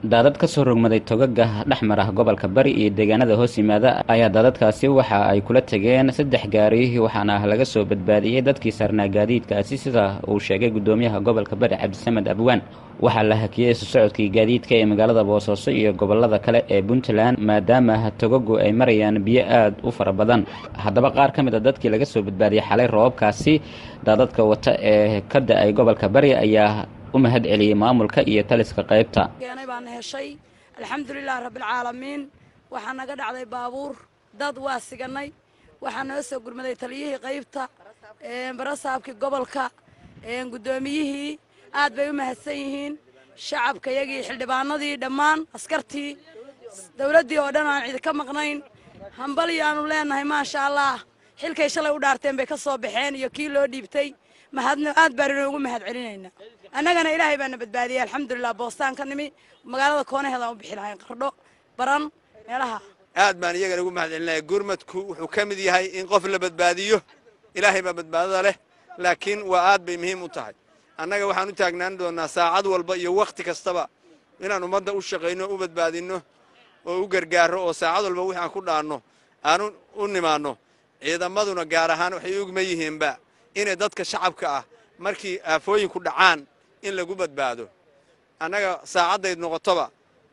daadad ka soo rogmaday togaga dhexmar ah gobolka bari iyo deegaanada hoos yimaada ayaa daadadkaasi waxa ay kula tegeen saddex gaari waxaana laga soo badbaadiyey dadkii saarnaa gaadiidkaasi sida uu sheegay guddoomiyaha gobolka bari cabdisamed abwaan waxaa la hakiyey isu socodkii gaadiidka ee magaalada boosaaso iyo gobolada kale ee puntland maadaama togagu ay marayaan biyo aada u fara badan haddaba qaar ka mid a dadkii laga soo badbaadiyey xalay roobabkaasi daadadka wata ee ka da-ay gobolka bari ayaa u mahad celiyey maamulka iyo taliska qaybta keenay baan heshay alxamdulilah rabbilcaalamiin waxaa naga dhacday baabuur dad waa siganay waxaa noo soo gurmaday taliyihii qaybta barasaabkii gobolka guddoomiyihii aad bay u mahadsan yihiin shacabka yagii xildhibaanadii dhammaan askartii dowladdii oo dhan aan cidi ka maqnayn hambali aanu leenahay maasha allah xilkay shalay u dhaarteen bay ka soo baxeen iyo kii loo dhiibtay mahadno aad baan inoogu mahad celinaynaa annagana ilaahay baana badbaadiyey alxamdulilah boostaan ka nimi magaalada koonaheedaan u bixi lahayn qardho baran meelaha aad baan iyagana ugu mahad celinaya gurmadku wuxuu ka mid yahay in qof la badbaadiyo ilaahay baa badbaadada leh laakiin waa aad bay muhiim u tahay annaga waxaan u taagnaan doonnaa saacad walba iyo wakhti kastaba inaan ummadda u shaqayno u badbaadinno oo u gargaarro oo saacad walba wixi aan ku dhaanno aanu u nimaanno ciidamaduna gaar ahaan waxay ugma yihiinba inay dadka shacabka ah markii aafooyinku dhacaan in lagu badbaado annaga saacaddayd noqotoba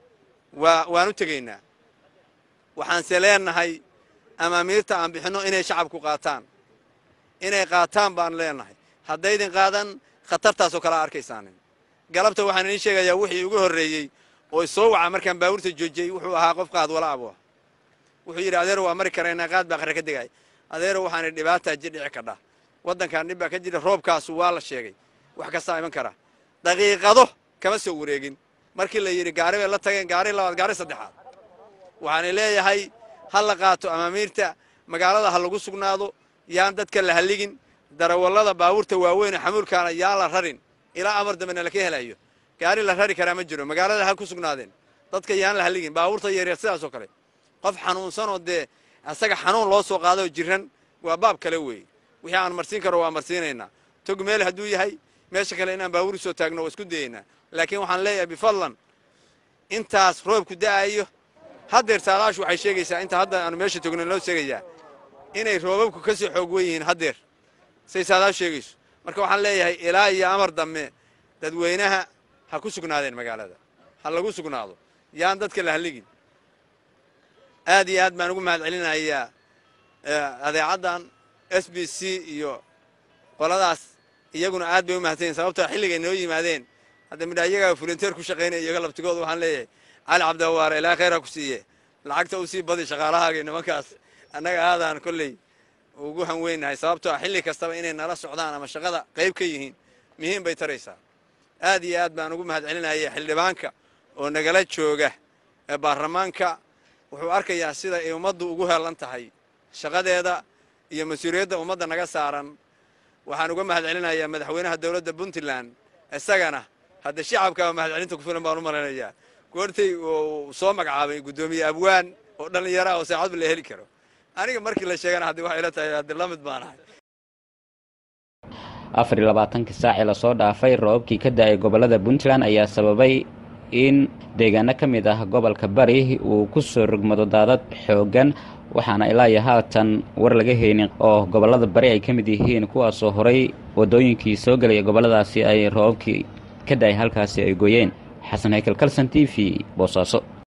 waa waan u tegaynaa waxaanse leenahay amaamiirta aan bixinno inay shacabku qaataan inay qaataan baan leenahay haddaydin qaadan khatartaasoo kala arkaysaanin galabta waxaan idiin sheegayaa wixii ugu horreeyey oo soo waca markaan baabuurta joojiyey wuxuu ahaa qof qaad wala abu ah wuxuu yidhi adeero waa mari karaynaa qaad baa qarre ka degay adeero waxaana dhibaataa jidhici kadha waddankan dhib baa ka jira roobkaasu waa la sheegay wax kastaa iman kara daqiiqado kama soo wareegin markii la yidhi gaari bay la tageen gaari labaad gaari saddexaad waxaana leeyahay ha la qaato amaamiirta magaalada ha lagu sugnaado yaan dadka la halligin darawallada baabuurta waaweyn xamuulkaana yaan la rarin ilaa amar dambena laka helayo gaari la rari karaa ma jiro magaalada ha ku sugnaadeen dadka yaan la halligin baabuurta yaryar sidaasoo kale qof xanuunsanoo dee asaga xanuun loo soo qaadoo jiran waa baab kale weeye wixii aan marsiin karo waa marsiinaynaa tog meel hadduu yahay meesha kale inaan baabuur soo taagno waa isku dayaynaa laakiin waxaan leeyahay bifadlan intaas roobku da'ayo haddeer saadaashu waxay sheegaysaa inta hadda aanu meesha togno loo sheegayaa inay roobabku ka sii xoog wen yihiin haddeer say saadaashu sheegayso marka waxaan leeyahay ilaa iyo amar dambe dadweynaha ha ku sugnaadeen magaalada ha lagu sugnaado yaan dadka la halligin aad iyo aad baan ugu mahad celinayaa adeecaddan s b c iyo qoladaas iyaguna aad bay u mahadsanyiin sababtoo xilligay noo yimaadeen hadda midha iyagaa fulinteer ku shaqaynaya iyaga laftigooda waxaan leeyahay cali cabdiwaare ilaa khayr ha ku siiye lacagta u sii badi shaqaalahaagii nimankaas annaga aadaan kolley ugu hanweynahay sababtoo xilli kastaba inay nala socdaan ama shaqada qayb ka yihiin muhiim bay taraysaa aad iyo aad baan ugu mahad celinaya xildhibaanka oo nagala jooga ee baarlamaanka wuxuu arkayaa sida ay ummaddu ugu heelan tahay shaqadeeda iyo mas-uuliyadda ummadda naga saaran waxaan uga mahad celinayaa madaxweynaha dowladda puntland isagana hadda shacabkaa mahad celinta ku filan baan u malaynayaa goortay uu soo magacaabay guddoomiye abwaan oo dhallinyaro ah oo saacadba la heli karo aniga markii la sheegana haddii waxay ila tahay haddi la mid baan ahay afar iyo labaatankii saacii lasoo dhaafay roobabkii ka da-ay gobollada puntland ayaa sababay in deegaano ka mid ah gobolka bari uu ku soo rogmado daadad xooggan waxaana ilaa iyo haatan war laga haynin oo gobollada bari ay ka mid yihiin kuwaasoo horay waddooyinkii soo gelaya gobolladaasi ay roobabkii ka da-ay halkaasi ay gooyeen xasan haykel kalson t v boosaaso